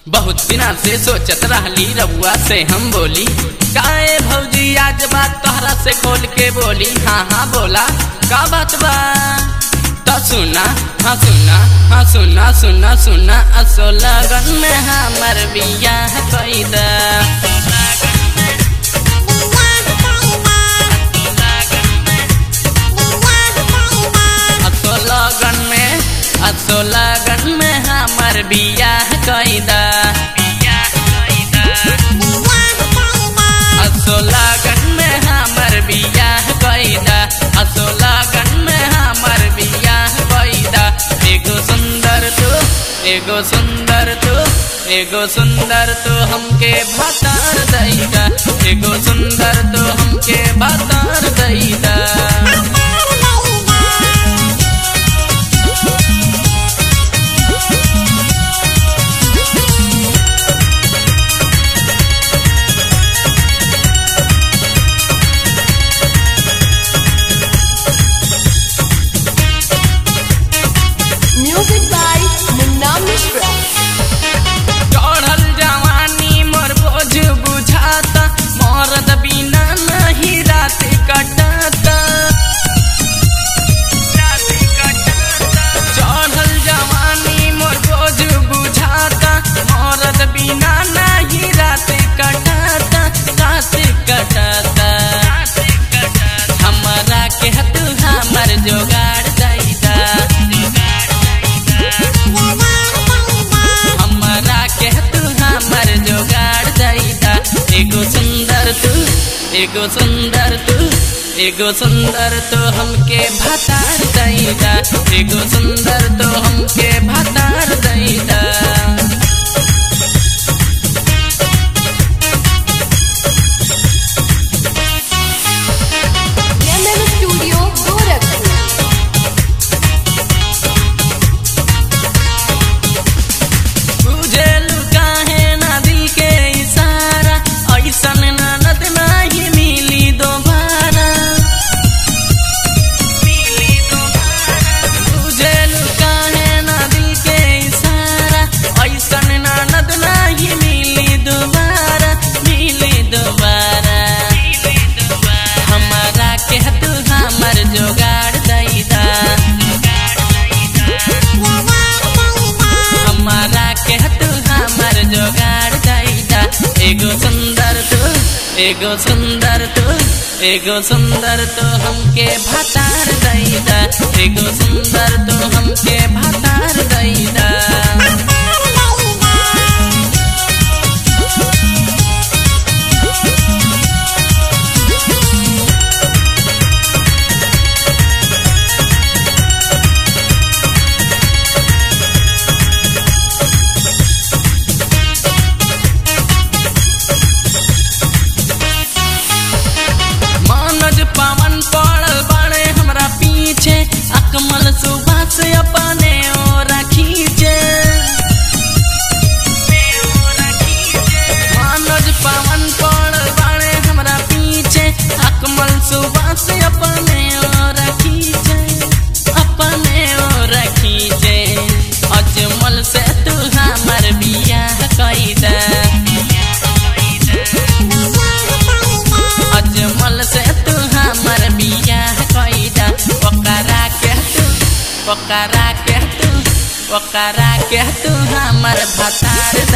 बहुत दिना से सोचत रहली रउआ से हम बोली काए भौजी आज बात तोहरा से खोल के बोली हाँ हाँ बोला का बात बा तो सुना हाँ सुना हाँ सुना सुना सुना असो लगन में हमर बियाह कैदा असो लगन में असो लगन में हमर बियाह कैदा असो लगन में हमर बियाह कैदा असो लगन में हमर बियाह कैदा एगो सुंदर तू एगो सुंदर तू एगो सुंदर तू हमके भतार दैदा एगो सुंदर तू हमके भतार दैदा Music by Munna Mishra. चढ़ल जवानी मोर बोझ बुझाता मरद बिना नहीं रात कटाता चढ़ल जवानी मोर बोझ बुझाता मरद बिना नहीं रात कटाता रात कटाता हमारा के हतु हमर जोगाड़ दैदा हमारा के तू हमर जोगाड़ दैदा एगो सुंदर तू एगो सुंदर तू एगो सुंदर तो हमके भतार दैदा एगो सुंदर तो हमके भतार दैदा MM Studio, Gorakhpur. बुझेलु काहे नदी के इशारा ऐसन ननद नाही मिली दोबारा बुझेलु काहे नदी के इशारा ऐसन ननद नाही मिली दोबारा मिली दोबारा हमारा के तू हमर जोगाड़ दैदा हमारा के तू हमर जोगाड़ दैदा एगो सुंदर तू एगो सुंदर तू एगो सुंदर तो हमके भतार दैदा एगो सुंदर तो हमके भतार दैदा मनोज पवन पड़ल बड़े हमरा पीछे अकमल सुबह से अपने और खींचे मनोज पवन पड़ल बड़े हमरा पीछे अकमल सुबह से अपने और खींचे अपने और खींचे अजमल से तू हमर बियाह कैदा अजमल से तू हमर बियाह कैदा ओकरा के तू ओकरा के तू ओकरा के तू हमर भतार